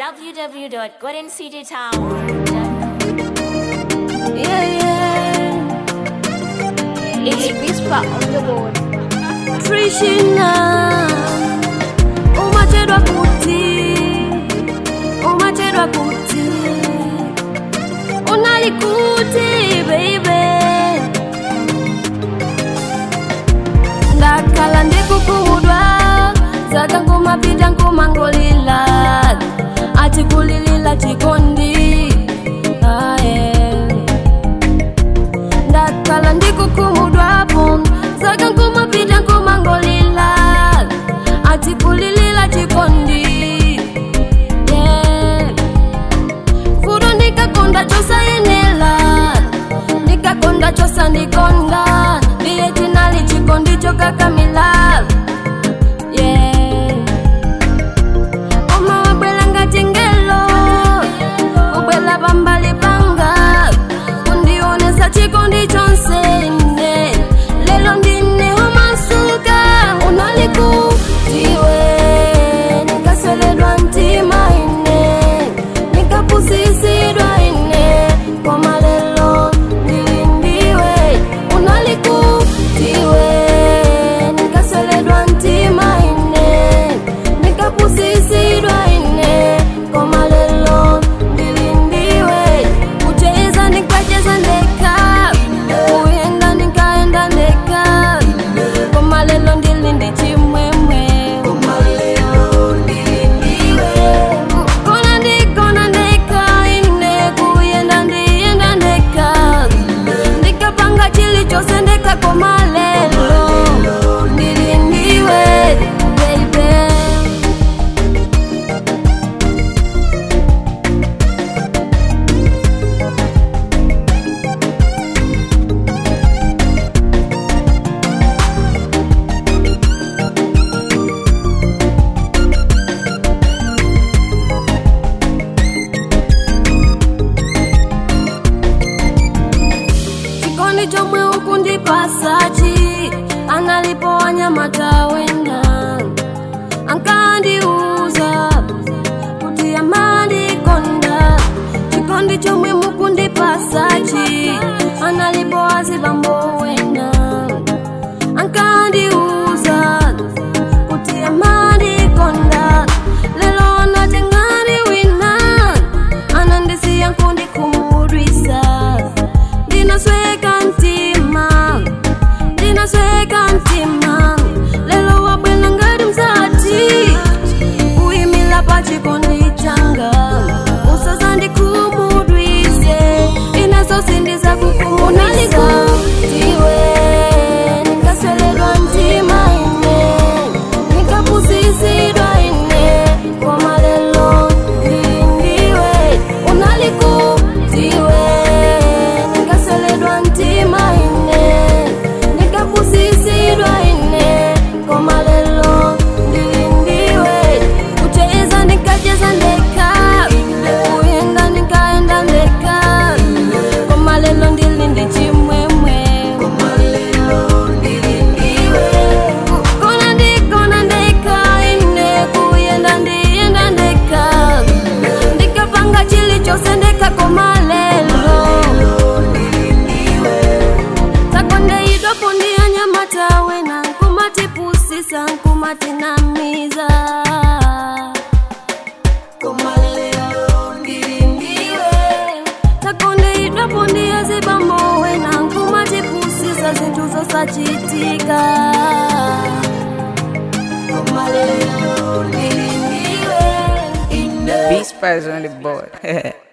www.goldencitytower. Yeah, yeah. It's Whisper on the board. Trishina, umachedwa kuti, umachedwa kuti, unali kuti, baby. Ndakhala ndikukhumudwa, zaka ngumapita ngumangolila, ati kulilila chikondi, ah, yeah. ndakhala ndikukhumudwapo zaka nkumapita nkumangolila ati kulilila chikondi yeah. fudo ndikakonda chosayenela ndikakonda chosandikonda ndiye tinali chikondi chokakamila yeah. oma wabwela ngati ngelo ubwela pambali panga kundionesa chikondi chonse ine lelo ndine umasuka unalikutiwe nikaseledwa mtima ine nikapusisidwa ine koma lelo ndilindiwe unalikutiwe nikaseledwa mtima ine nikapusisidwa ine koma lelo ndilindiwe kucheza nikacheza ndeka kuyenda nikaenda ndeka koma lelo ndilinde chimwemwe kona ndikona ndeka ine kuyenda ndiyenda ndeka ndikapanga chilichonse ndeka koma lelo ndilindiwe baby chikondi chomwe ukundipasachi analipo wanyamata wena ankandiuza kuti amandikonda chikondi chomwe mukundipasachi analipo azibambo wena ankandiuza kuti amandikonda lelo natengani wina anandisiya nkundikhumudwisa ndinasweka mtima ndinasweka mtima lelo wabwela ngati mzati kuyimila pa chikondi changa usazandikhumudwise inaso sindiza kukhumudwisa iwe nikaseledwa mtima ine nikapusisidwa ine koma lelo ndilindiwe unalikutiwe nikaseledwa mtima ine nikapusisidwa ine koma lelo ndilindiwe kucheza nikacheza ndeka kuyenda nikaenda ndeka koma lelo ndilinde chimwemwe kona ndikona ndeka ine kuyenda ndiyenda ndeka ndikapanga chilichonse ndeka koma lelo takondeidwapo ndiyanyamatawe na nkumatipusisa nkumatinamiza takondeidwapo ndiyazibambowe na nkumatipusisa zinthu zosachitika Beast Spies on the board.